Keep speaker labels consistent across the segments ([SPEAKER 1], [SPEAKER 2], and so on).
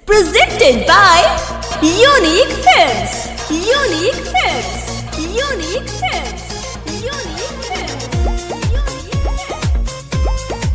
[SPEAKER 1] Presented by Unique Films. Unique Films. Unique Films. Unique Films. Unique Films.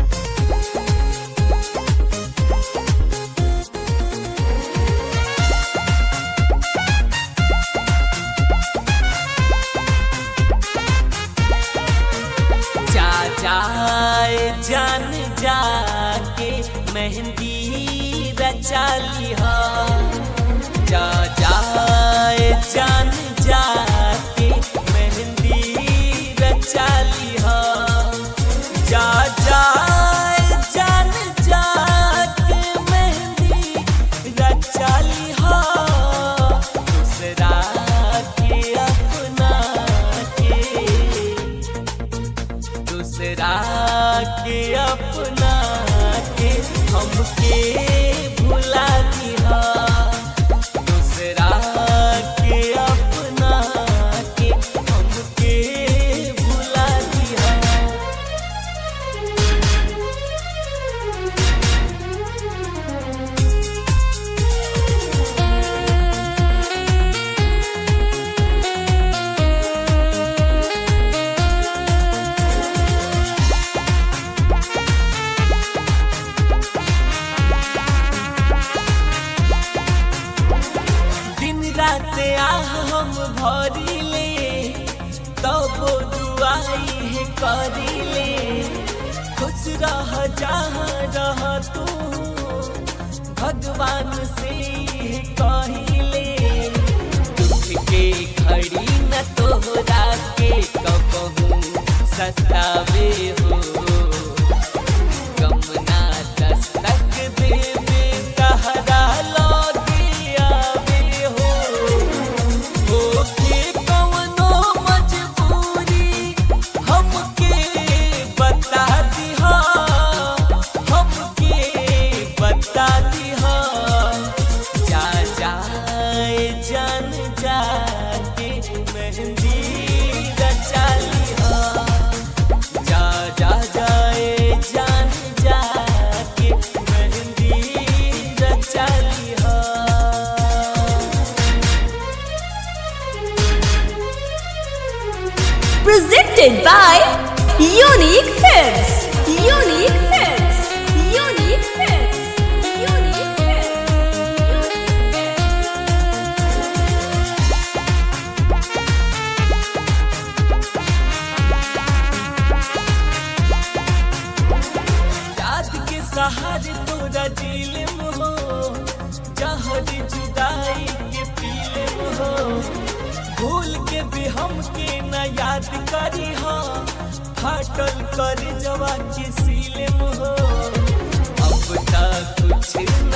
[SPEAKER 2] जा जाए जान जाके मेहंदी रचा लिहा जा जाए जान जाके मेहंदी रचा लिहा जा जाए जान जाके मेहंदी रचा लिहा दूसरा के अपना के दूसरा के अपना के हमके भुला दिया दूसरा के अपना के हमके भुला दिया दिन रात आह हम भरिले तब दुआई है करिले खुश रह जहाँ रह तू भगवान से ही कहिले दुख के घड़ी न तोहरा के कबहू सतावे हो कमना दस्तक देवे तहरा लौटे आवे हो होके कवनो मजबूरी हमके बता दिहा हमके बता दिहा जा जाए जान जाके मेहंदी रचा लिहा जा जा जाए जान जाके मेहंदी रचा लिहा
[SPEAKER 1] Presented by Unique Films. Unique Films. Unique Films. Unique Films.
[SPEAKER 2] याद के सहारे तोरा जिलम हो जहर जुदाई के पीलम हो भूल के भी हमके न याद करी हो फाटल कर जवा के सीलम हो अब तक कुछ